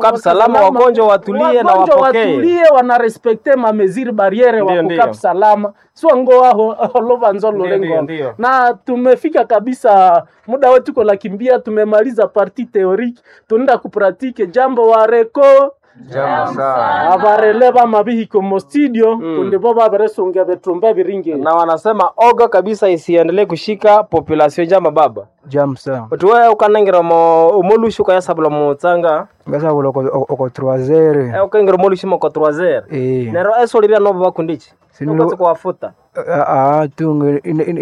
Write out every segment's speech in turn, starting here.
Cap Salama, wagonjwa watulie na Wagonjwa wapokee. watulie wanarespekte mameziri barriere Ndio, wako ndio. Cap Salama swango aho olova nzolo Ndio, ndio, lengo ndio. na tumefika kabisa muda wetu ko lakimbia tumemaliza parti teorique tunaenda kupratike jambo wa reko Jambo sana. abarele bamabihiko mo studio kundi bo baberesunga betumba biringe na wanasema oga kabisa isiendelee kushika population jama baba Jambo sana. otiwe ukanengera mo umulushu ukayasabula mutsanga Ngasa bulo oko oko 3 Eh, ukengera umulushu moko 3 Eh. nero esolibya nobo bakundichi Sinu- ukatsi kuwafuta Ah, tunge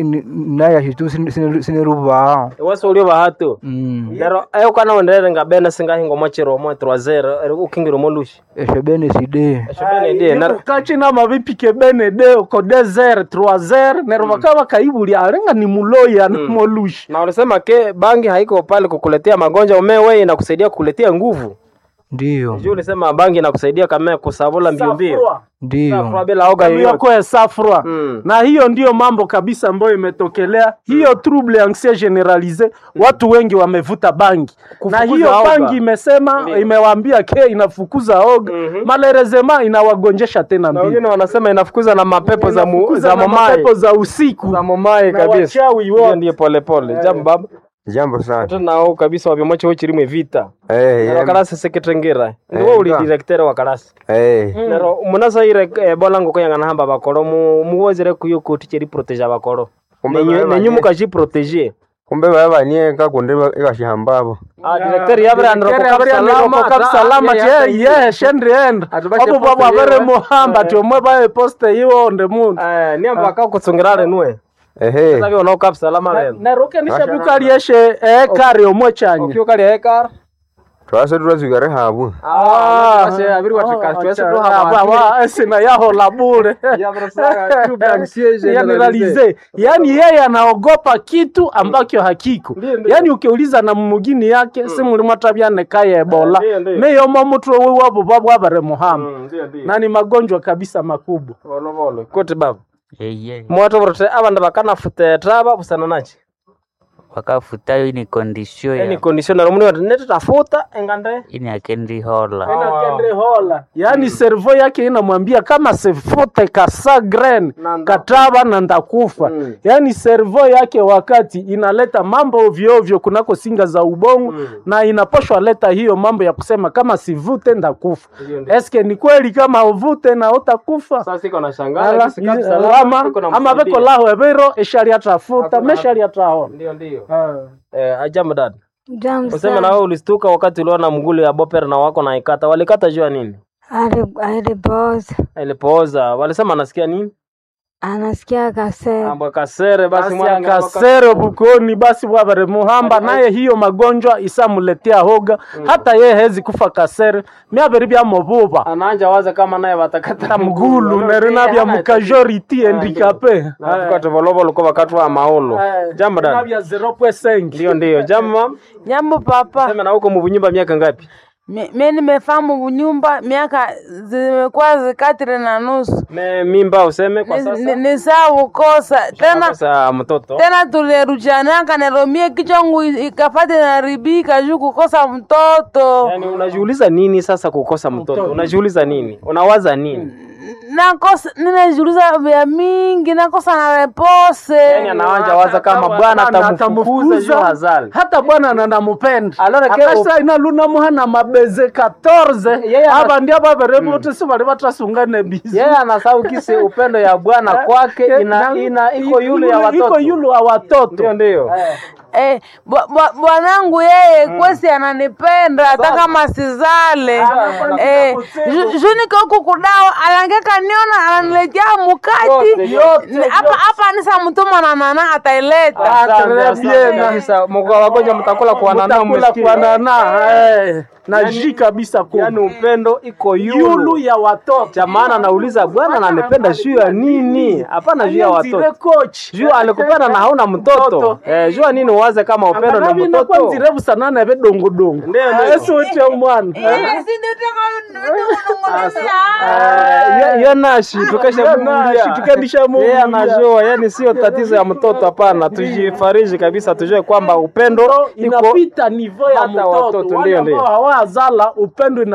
naya shitu siniruba. wesolio bahatu Mm. nero e ukanaonderere ngabene singahingo mochiro mo 3 ukingiro molushi Eshebene side. eshobene die nero kachina mabipike bene de ko desert 3 nero bakaba kaibuli arenga ni muloya na molushi na ulisema ke bangi haiko pale kukuletea magonjwa umewe inakusaidia kukuletea nguvu Ndiyo. juu ulisema bangi inakusaidia kama kusabula mbio mbio Safrwa. Ndiyo. Safra bila oga yoyote yako ya safrwa Mm. na hiyo ndiyo mambo kabisa ambayo imetokelea hiyo trouble anxiety generalise watu wengi wamevuta bangi na Kufukuza hiyo oga. bangi imesema imewaambia ke inafukuza oga Mhm. malerezema inawagonjesha tena na mbili wengine wanasema inafukuza na mapepo za mu, Inafukuza za na mamai mapepo za usiku za mamai Na kabisa wachawi wote. Hiyo ndiyo pole pole jambo baba Jambo sana. tena nao kabisa wabimoche uchirimwe vita Eh, nero yeah. karasi seketrengira Eh, ndiwo uli nga. directeur wa karasi Eh. nero munasaire eh, bolango kuyangana hamba bakoro mu muwozere kuyo kuti cheri protege abakoro Kumbe nenyu baba nenyu nye- mukaji protege Kumbe baba banieka kundi ikashihambabo. ah directeur yabra nero Kere kwa abria nero salama kwa Cap salama ta- tie ye shendri end Atubashe abo babo poste abere yewe. muhamba Eh. ti omwe bae poste iwo onde mundu eh niamba akakutsungirare nuwe Ehe. sabi ono kap salama reno neroke Asha- nishabukalieshe ekari omwe chanye okiukali ekar Twase turazigare habu. ah basi abiri watika twese tu hapa esina yahola bure generalize yani yeye anaogopa kitu ambacho hakiko Ndiyo, ndiyo. yani ukiuliza na mumugini yake simulimwatabyanekaye ebola Ndiyo, ndiyo. meyomo mutwe wiwabo babwabare muhamba ndio ndio na ni magonjwa kabisa makubwa volovolo kuti baba eye mwatovorete avandu vakanafute trava busana nachi wakafutayo ini kondisio yani ya conditioner muni wati netitafuta engande ini akendihola inakendehola yaani servo yake inamwambia kama sefute kasa gren Na nda- kataba na ndakufa Mm. yaani servo yake wakati inaleta mambo ovyoovyo kunako singa za ubongo Mm. na inaposhwa leta hiyo mambo ya kusema kama sivute ndakufa Ndiyo, ndiyo. eske ni kweli kama uvute na utakufa sasa iko na Ala, shangala kisi kap salama, alama iko na ama msaidia. beko laho ebero eshaliatafuta Hakuna- meshaliataona ndio ndio eh ajamu dada Jambo useme na sana. wewe ulistuka wakati uliona mgulu ya boper na wako na ikata walikata jua nini Ali- Alipoza ilipooza walisema anasikia nini anasikia kasema ambo kasere basi basi mwana akasere bukoni basi bwabare muhamba naye hiyo magonjwa isamuletea hoga hata ye hezi kufa kasere myabere byamububa ananja waza kama naye watakata ta mgulu nerina bya mukajority handicapé tukate volovolo kwa wakati wa maolo jambo dada bya 0.5 ndio ndio jambo mam Jambo papa, sema na huko mubunyumba miaka ngapi mi mi nimefahamu nyumba miaka zimekuwa zikatiri na nusu, me mimba useme kwa Ni- sasa ni- ni saa kukosa tena sasa mtoto tena tulirujanaka neromie kichwangu i- ikafati naribika juu kukosa mtoto yani unajiuliza nini sasa kukosa mtoto unajiuliza nini unawaza nini nakosa ninajiuliza vya mingi nakosa na repose yani anawanja waza kama bwana atamfukuza juu hazali hata bwana nanamupenda Alora ke- akasa inaluna muhana mabeze 14 Yeye ana- aba ndia babere bote si bali batasungane bizi yeye anasahau kisi upendo ya bwana kwake ina, ina iko yule ya watoto iko yule ya watoto ndio ndio Eh, bwa- bwa- bwanangu yeye kwesi ananipenda hata kama sizale eh, ju- ju niko huku kudawa alangeka niona ananiletea mukati Yote, yote, Ni- hapa hapa nisa mtuma na nana ataileta très bien. kabisa mkoa wagonjwa mtakula kwa nana mutakula umesikia kwa nana eh, na ji kabisa ku yani upendo iko yulu yulu ya watoto jamani anauliza bwana ananipenda juu ya nini hapana juu ya Zile watoto coach juu alikupenda na hauna mtoto Mtoto. eh, jua nini uwaze kama upendo na Abana bina kwa mtoto nzirebu sana na be dongo dongo Ndio, ndio. esi wote ya mwana Eh, ye- ye nashi tukeshamulia tukadishamulia yeye anajua yani sio tatizo ya mtoto hapana tujifariji kabisa tujue kwamba upendo iko inapita nivo ya hata mtoto watoto, wale ndio, ndio. ambao hawazala upendo ina